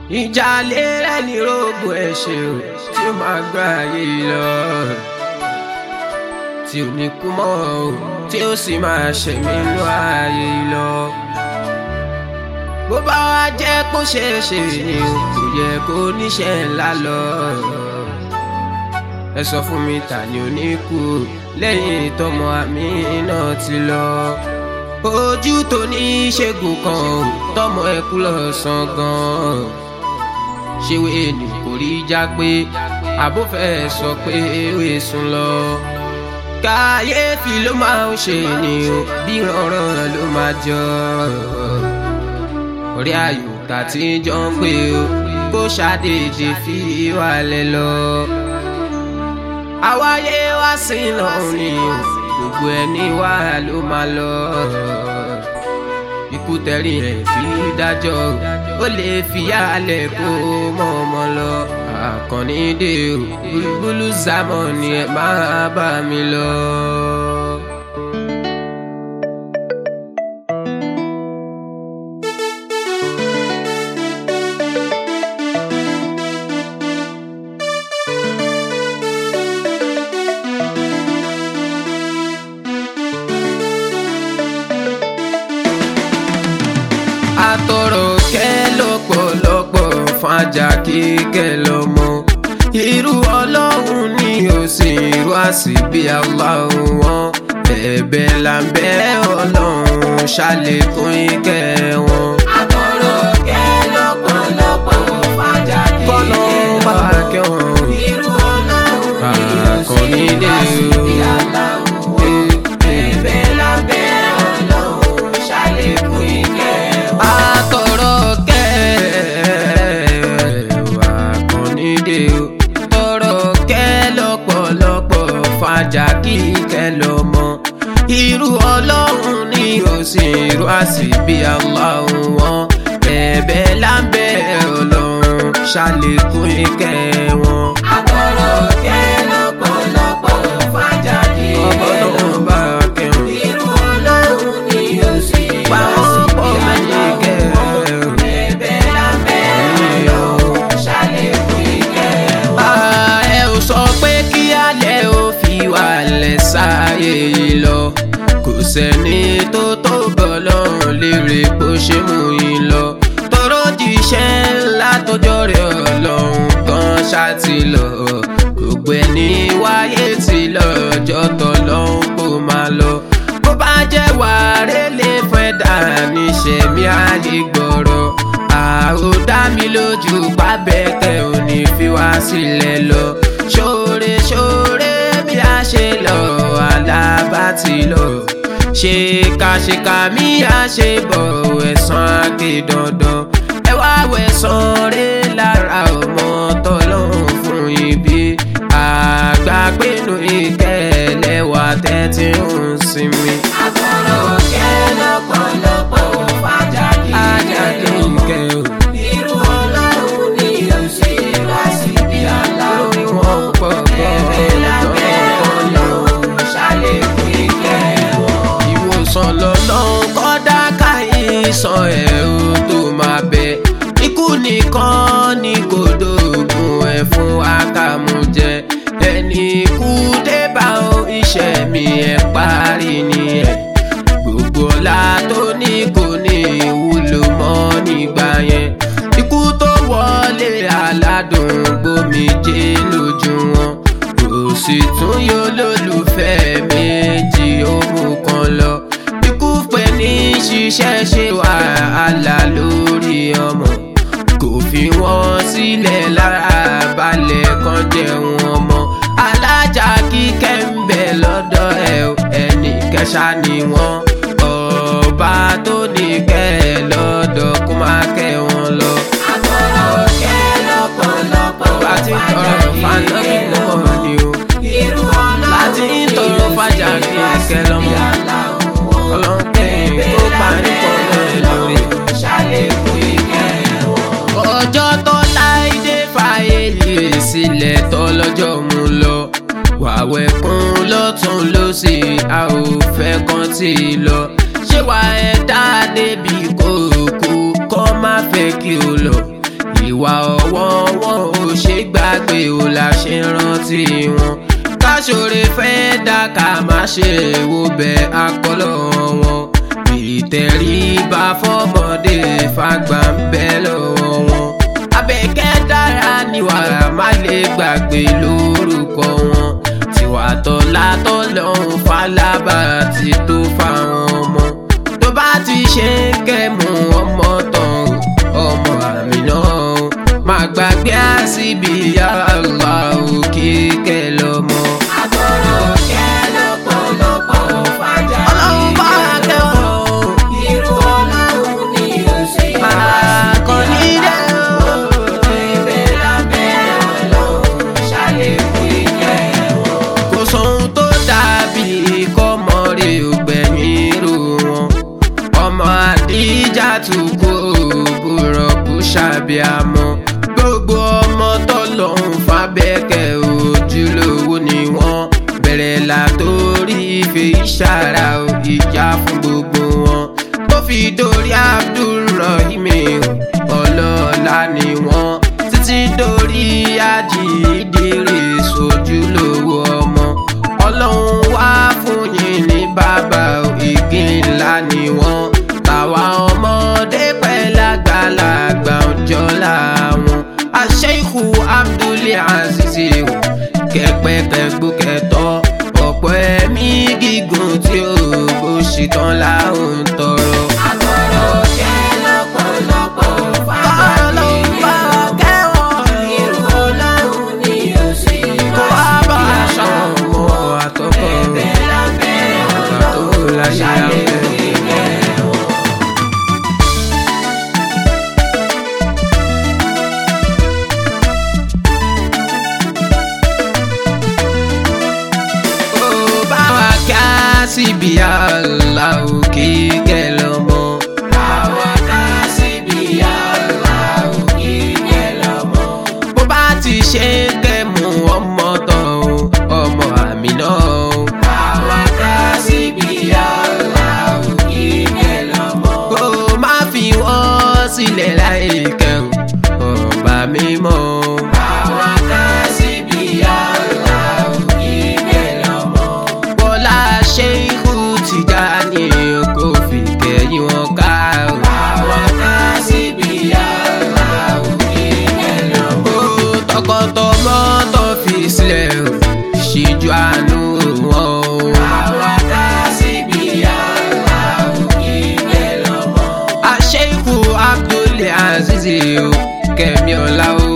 ìjà lérè ní rògbò ẹ̀ṣẹ̀ o tí ó máa gbá ayé lọ tí ò ní kú mọ́ o tí ó sì máa ṣẹ̀mí inú ayé lọ. bó bá wá jẹ́ kó ṣeé ṣe ni o kò yẹ kó níṣẹ́ ńlá lọ. ẹ sọ fún mi ta ni ò ní kú lẹ́yìn tọmọ àmì náà ti lọ. ojú tó ní ṣègùn kan o tọmọ ẹ kú lọ sàn gan-an ṣéwé ni kò rí já pé àbófẹ́ sọ pé ewé sùn lọ. kàyéfì ló máa ń ṣe ni o bí rànran ló máa jọ. orí ayò tàti jọ ń pè o kó ṣàdédé fi wálẹ̀ lọ. àwáyé wá sí lọ́hùn ni o gbogbo ẹni wá ló máa lọ ikú tẹ̀rí ẹ̀ fi dájọ́ ó lè fi yálẹ̀ kó mọ́ ọmọ lọ. àkànní dé o búlúbúlú sámọ̀ ni ẹ máa bá mi lọ. atọrọ kẹ lọ́pọ̀lọpọ̀ fàjà kíkẹ́ lọ́mọ irú ọlọ́run ni ó sì irú àsìbí aláwọ̀ wọn ẹ̀bẹ̀ là ń bẹ̀ ọlọ́run ṣàlékún ìkẹ́ wọn. Àtọ̀rọ̀ kẹ́ lọ́pọ̀lọpọ̀ fàjà kí kọ́lọ́ bá kẹ́ wọn. irú ọlọ́run ni ó sì Àkànní dé wá sí o. bí aláwọ̀ ẹ̀bẹ̀ lábẹ́ ọlọ́run ṣàlékún ìkẹ́ wọn. atọrọ kẹ wà kàn nídé o tọrọ kẹ lọ́pọ̀lọpọ̀ fàjà kíkẹ lọmọ irú ọlọ́run ni ó sì irú àsìbí aláwọ̀ wọn bẹ̀bẹ̀ lábẹ́ ọlọ́run ṣàlékún ìkẹ́ wọn. Àtọ̀rọ̀ kẹ́ lọ́pọ̀lọpọ̀ fàjà kí ọgbọ́n bá kẹrùn. irú ọlọ́run ni ó sì wá sí bí pàápọ̀ mẹ́yìn aláwọ̀ kẹrùn. ẹ̀bẹ̀ lábẹ́ ọlọ́run ṣàlékún ìkẹ́ wọn. Ah, ẹ ò sọ pé kí alẹ́ ò fi wàlẹ̀ sáyé yìí lọ kò sẹ́ni tó tó bọ̀ lọ́rùn lérè bó ṣe mú yín lọ tọrọ jíṣẹ́ ńlá tọjọ́ rẹ̀ ọlọ́run kan ṣáàtì lọ gbogbo ẹni wáyé tí lọ́jọ́ tọ́lọ́run kò máa lọ bó bá jẹ́ wàárẹ̀ lè fẹ́ dà níṣẹ́ mi á lè gbọ́rọ̀ àrò dá mi lójú pábẹ́kẹ́ ò ní fi wá sílẹ̀ lọ ṣóore ṣóore bí a ṣe lọ alábá ti lọ ṣèkàṣèkà mi á ṣe bọ̀ ẹ̀sán àgbè dandan ẹ wá wẹ̀sán rẹ lára ọmọ tọ́lọ́hún fún ibi àgbàgbénu ìkẹlẹ́wà tẹ́tí ń sinmi. Àtọ̀rọ̀ kẹ́ lọ́pọ̀lọpọ̀ fàjà kí ajáde ìkẹ́ o. irú ọlọ́run ni ó sì wá sí bí aláwọ̀ lórí wọn pọ̀ ẹ̀bẹ̀ lábẹ́ ọlọ́run ṣàlékún ìkẹ́ wọn. ìwòsàn lọ́lọ́run kọ́dá káyìísàn ẹ̀ o tó máa bẹ ikú nìkan ni kò dóògùn ẹ̀ fún akámújẹ ẹni ikú dé bá o iṣẹ́ mi ẹ̀ parí nìyẹn gbogbo ọlá tó ní kò ní ìwúlò mọ́ nígbà yẹn ikú tó wọlé aládùn gbòmìjé lójú wọn kò sì tún yóò lólùfẹ́ méjì òun kan lọ ikú pé ní ṣiṣẹ́ ṣe wàhálà lórí ọmọ kò fi wọ́n sílẹ̀ lára balẹ̀ kan jẹun ọmọ alájà kíkẹ́ ń bẹ lọ́dọ̀ ẹ̀ o, ẹnì kẹsà ni wọ́n ọba tó ní kẹ́ ẹ lọ́dọ̀ kó má kẹ́ wọn lọ. Àtọ̀rọ̀ kẹ́ lọ́pọ̀lọpọ̀ bá ti ń tọrọ fànà kí ló mọ̀ ni o. irú ọlọ́run láti ń tọrọ fàjà kí kẹ́ lọ́mọ. ọlọ́run kẹ́yìn kó parí pọ̀ lọ́rẹ̀ lórí. ṣàlékún ìkẹ́ wọn. ọjọ́ tó láìdé fàyèlè sílẹ̀ tọ́lọ́jọ́ mú lọ wàwẹ̀ kún lọ́tún lọ́sì a ò fẹ́ kàn tí ì lọ ṣé wà ẹ dá débi kó o kú kọ́ má fẹ́ kí o lọ ìwà ọwọ́ wọn ò ṣe gbàgbé ò la ṣe rántí wọn káṣọre fẹ́ dá ká má ṣe wo bẹ akọlọ wọn ìtẹríba fọmọdé fagbà ń bẹ lọ́wọ́ wọn abẹ́kẹ́ dára níwà má lè gbàgbé lórúkọ wọn tiwa tọ́lá tọ́lọ́hún falábà ti tó fáwọn ọmọ tó bá ti ṣe kẹ́mu ọmọ tán ọmọ àmì náà má gbàgbé àṣìbí yàrá òkè kẹlọmọ. Àtọ̀rọ̀ kẹ́ lọ́pọ̀lọpọ̀ fàjà ọlọ́run bá kẹ́wọ̀n Irú ọlọ́run ni ó sì wá kàn ní dẹ́ o. Ibẹ̀ lábẹ́ ọlọ́run ṣàlékún ìjẹ́ wọn. kò sóhun tó dàbí kọ́mọ rè ògbẹ̀yìn rò wọn ọmọ àdíjà tún kó òbúrọ̀ kó ṣàbíamọ́ gbogbo ọmọ tọ́lọ́hún fábẹ́kẹ̀ ojúlówó ni wọ́n bẹ̀rẹ̀ látòrí ìfẹ́ ìṣàrà ìjà fún gbogbo wọn tó fi dórí abdulrahim ọlọ́ọ̀la ni wọ́n títí dórí ajídèrè sojúlówó ọmọ ọlọ́run wá fún yín ní bàbá igi ńlá ni wọ́n tàwa ọmọdé pẹ́ lágbàlagbà ọjọ́ làwọn aṣẹ́kù abdulai azizi kẹpẹkẹgbó kẹtọ ọ̀pọ̀ ẹ̀mí gígùn tí ó bó ṣe tán láwọn ń tọrọ. Àtọ̀rọ̀ kẹ́ lọ́pọ̀lọpọ̀ fàjà Irú ọlọ́run ni ó sì kó wá wá bá aṣọ ọmọ àtọkọ Ibẹ̀ lábẹ́ ọgbà tó láṣẹ ṣàlékún àfẹ. ìjẹ́ wọn. ó bá wa ká síbi àlà òkè kẹlọmọ. Àwa ká síbi aláwọ̀ kíkẹ́ lọ́mọ. bó bá ti ṣe kẹ́mu ọmọ tán o, ọmọ àmì náà o. Àwa ká síbi aláwọ̀ kíkẹ́ lọ́mọ. kó má fi wọ́n sílẹ̀ láìkẹ́ o ọba mímọ́ o. Àwa ká síbi aláwọ̀ kíkẹ́ lọ́mọ. bọ́lá ṣe ikú ti já ní kó fi kẹ́yìn wọn ká o. Àwa ká síbi aláwọ̀ kíkẹ́ lọ́mọ. ó tọkọtọmọ tó fi sílẹ̀ o ṣíjú àánú wọn o. Àwa ká síbi aláwọ̀ kíkẹ́ lọ́mọ. àṣeyìkú abdul aziz o kẹmi ọlá o